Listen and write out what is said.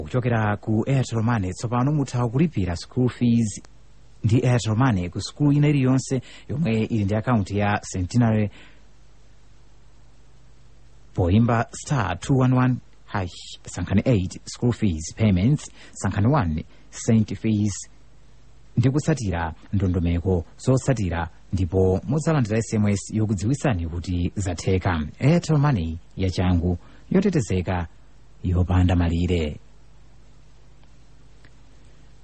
kuchokera ku airtel money tsopano mutha kulipira school fees ndi airtel money ku skulu ina iliyonse yomwe ili ndi akaunti ya centenary poimba star 211 hash sankhani 8 school fees payments sankhani 1 saint fees ndi kutsatira ndondomeko zotsatira ndipo mudzalandira sms yokudziwitsani kuti zatheka airtel money yachangu yotetezeka yopanda malire